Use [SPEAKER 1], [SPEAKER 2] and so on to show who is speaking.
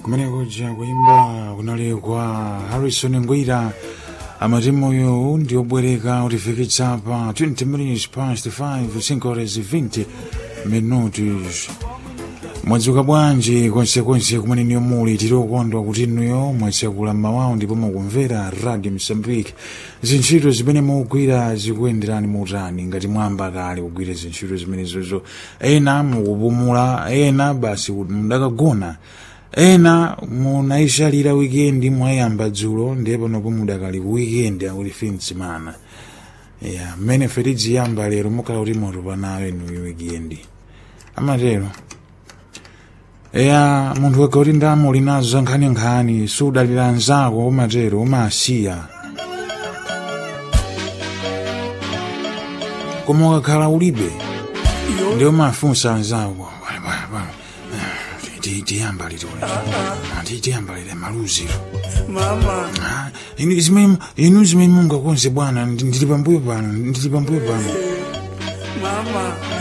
[SPEAKER 1] kumene kuja kuimba kunalekwa harrison ngwira amati moyo ndi obwereka utifikitsa pa 20 minutes past 5 5 horas 20 minutos mwadzuka bwanji konsekonse kumene niyo muli tili okondwa kuti inuyo mwatsekula mawawu ndipo mukumvera radio msambike zintchito zimene mukugwira zikuyenderani mutani ngati mwamba kale kugwira zintchito zimenezozo ena mukupumula ena basi mudakagona ena munayishalira wikendi mwayamba dzulo ndiye panopo mudakali ku wikendi akuti finsimana ya mmene fetijiyamba lero mukhala kuti moto panayo inuyo wikendi amatero eya munthu wega kuti ndamo linazo za nkhaninkhani sudalira anzako umatero umasiya koma ukakhala ulibe ndi umafunsa anzako tiyambalire tiyambalire maluziro
[SPEAKER 2] mama
[SPEAKER 1] inu zimene mungakonze bwana ndili pambuyo pano ndili pambuyo pano
[SPEAKER 2] mama